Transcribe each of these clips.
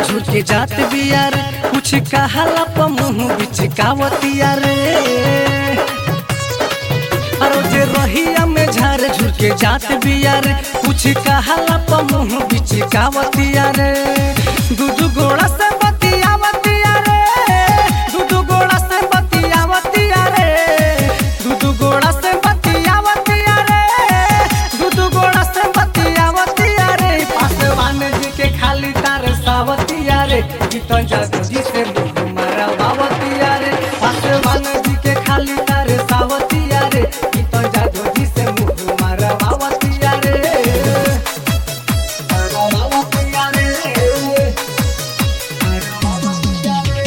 झुर के जात बिया रे कुछ कहाला प मुंह बिचकावतिया रे अरो जे रहिया में झार झुर के जात बिया रे कुछ कहाला प मुंह बिचकावतिया रे दू दू गोड़ा से बतियावतिया रे दू दू गोड़ा से बतियावतिया रे दू दू गोड़ा से बतियावतिया रे दू दू गोड़ा से बतियावतिया रे पासवान जी के खाली तार सावतिया रे कितन जादू जी से मुंह मरवावतिया रे पासवान जी के खाली तार सावतिया रे कितन जादू जी से मुंह मरवावतिया रे मरवावतिया रे मरवावतिया रे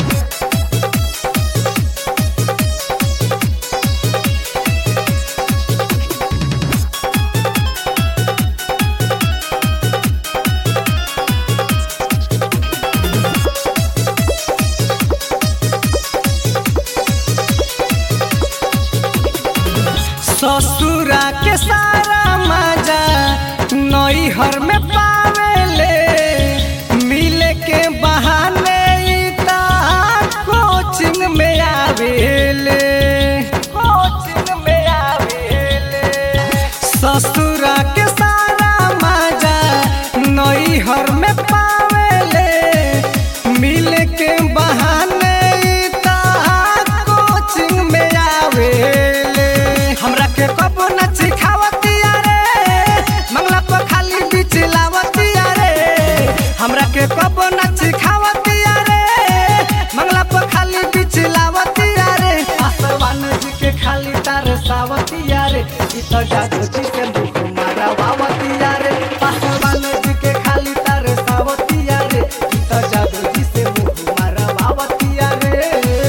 ससुरा के सारा मजा नई हर में पावेले मिले के बहाने ई ता कोचिंग में आवेले कोचिंग में आवेले ससुरा के सारा मजा नई हर में पावेले मिले के बहाने ई ता कोचिंग में आवेले हमरा के कबो न सिखावतिया रे मंगला पर खाली बीच लावतिया रे हमरा के कबो न सिखावतिया रे मंगला पर खाली बीच लावतिया रे आसमान जी के खाली तार सावतिया रे ई तो जादू जी के मुख मारवावतिया रे आसमान जी के खाली तार सावतिया रे ई तो जादू जी से मुख मारवावतिया रे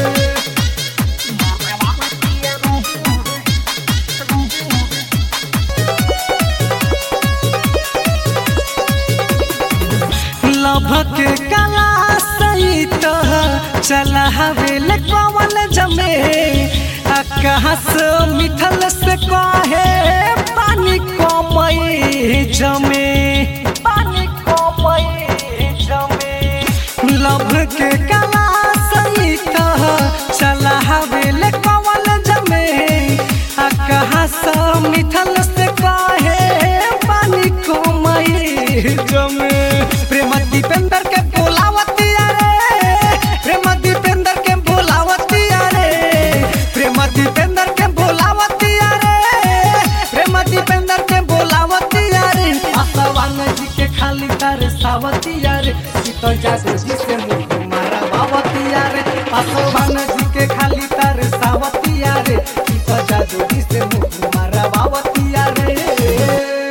लभ के कला सहित चला हवेल कवन जमे आ कहाँ से मिथल से कहे पानी कमई जमे पानी कमई जमे लभ के कला सहित चला हवेल कवन जमे आ कहाँ से मिथल से कहे पानी कमई जमे प्रेम दीपेंद्र के बोलावतिया रे प्रेम दीपेंद्र के बोलावतिया रे प्रेम दीपेंद्र के बोलावतिया रे प्रेम दीपेंद्र के बोलावतिया रे आसवान जी के खाली तार सावतिया रे ई तो जादू जी से मुंह मारा बावतिया रे आसवान